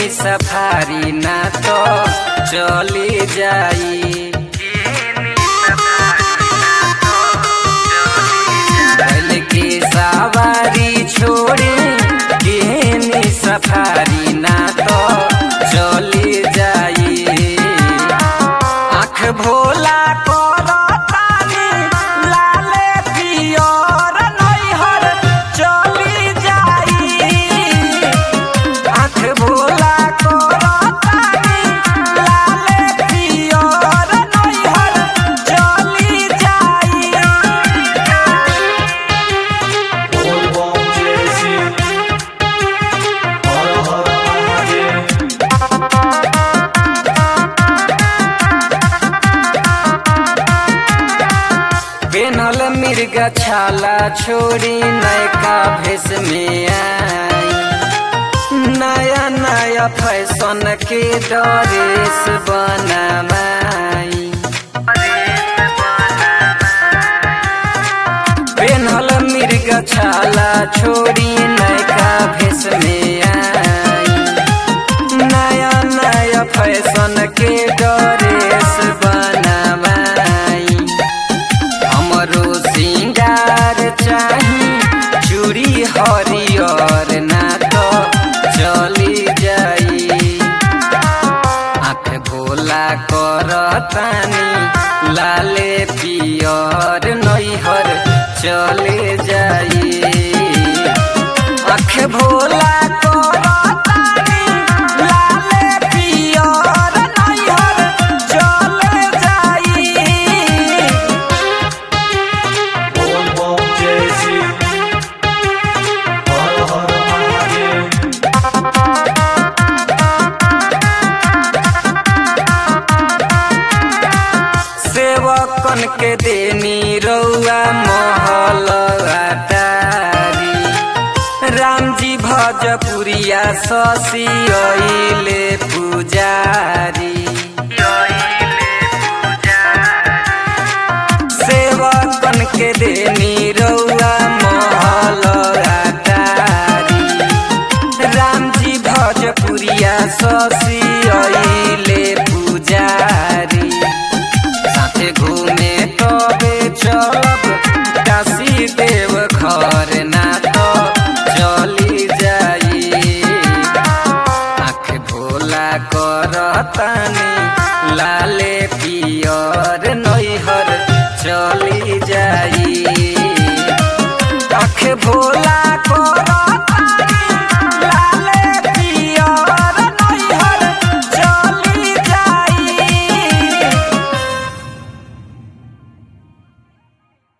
safari ना तो चली जाई बैल के सवारी छोड़ी केहनी सफारी ना तो चली जाई आँख भोला करतानी लाले पियर नैहर चली जाई आँख भोला करतानी लाले पियर नैहर चली जाई बोल बम जय शिव हर हर महादेव बेनल मिर्ग छाला छोड़ी नयका भेष में आई नया नया फैशन के ड्रेस बनाई बेनल मिर्ग छाला छोड़ी नयका भेष में आई नया नया फैशन के ड्रेस बनाई हमरो सिंगार चाही चूड़ी हरियर ना तो चली जाई आँख भोला करतानी लाले पियर नैहर चले जाई आँख भोला करतानी लाले पियर नैहर चले जाई बोल बम जय शिव हर हर महादेव सेवकन के देनी रउआ महल अटारी राम जी भजपुरिया शशि अइले पुजारी सेवकन के देनी रउआ महल अटारी राम जी भजपुरिया शशि अइले पुजारी साथे घूमे तबे चलब काशी देव घर ना तो चली जाई आँख भोला करतानी लाले पियर नैहर चली जाई आँख भोला